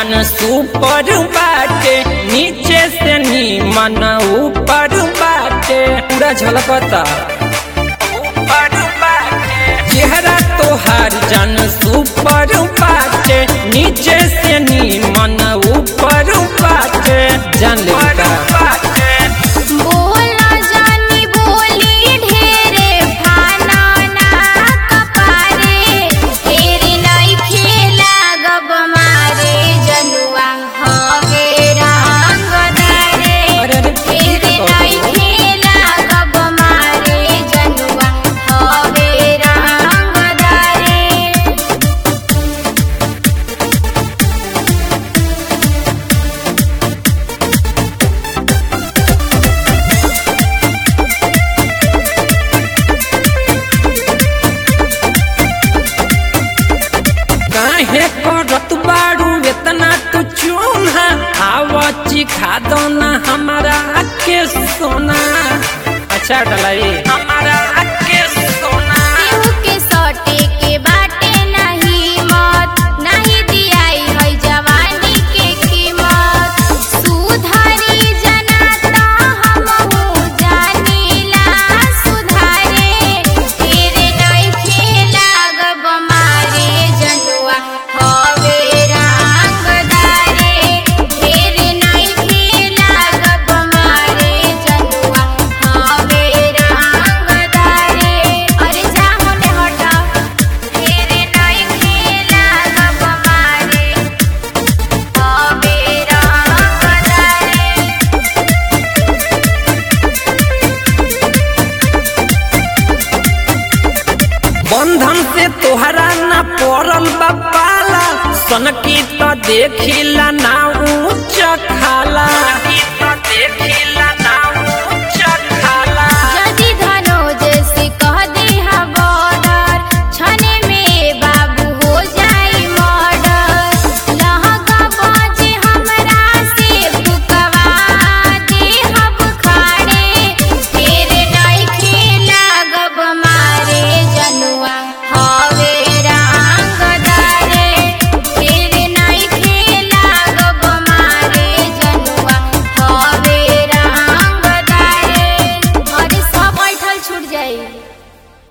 जान सुपर बाटे नीचे से नीमन ऊपर बाटे पूरा झलकता ऊपर बाटे चेहरा तोहार जान सुपर बाटे नीचे से नीमन ऊपर बाटे जान ले बोला जानी बोली ढेरे फाना ना कपारे ढेरे नहीं खेला गब मारे जनुआ हवे रंग दारे अरे अरे, ढेरे नहीं खेला गब मारे जनुआ हवे रंग दारे काहे करत बाड़ू इतना तू चूना आवा चिखा दो ना हमारा के सोना अच्छा डलाई हमारा के सोना केहू के सटे के बाटे नहीं मत नहीं दियाई है जवानी के कीमत सुधारी जनाता हमहू जानीला सुधारे तेरे नहीं खेला गब मारे जनुआ हवे रंगदारे तेरे नहीं खेला गब मारे जनुआ हवे रंगदारे अरे जा होने हटा तेरे नहीं खेला गब मारे हवे रंगदारे बंधन से तोहरा ना पड़ल बापाला सन की तो देखिला ना ऊंच खाला